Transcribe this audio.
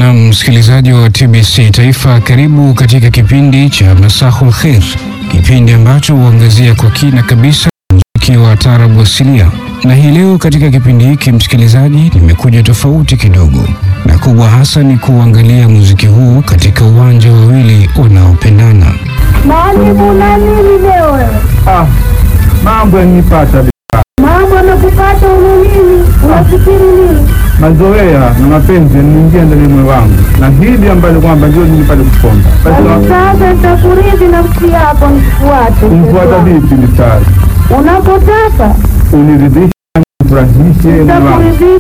Na msikilizaji wa TBC Taifa, karibu katika kipindi cha Masahul Khair, kipindi ambacho huangazia kwa kina kabisa muziki wa taarabu asilia. Na hii leo katika kipindi hiki, msikilizaji, nimekuja tofauti kidogo, na kubwa hasa ni kuangalia muziki huu katika uwanja wa wawili wanaopendana. Mwalimu na nini leo wewe? Ah, mambo yanipata Mambo yanakupata una nini? Unafikiri nini? mazoea na mapenzi yaniingia ndani moyo wangu, na hili ambalo kwamba ndio nipate kuponda. Basi Basi Sasa nitakuridhi nafsi yako nikufuate. kumfuata vipi Mistari? Unapotaka Uniridhishe, nifurahishe moyo wangu. nitakuridhisha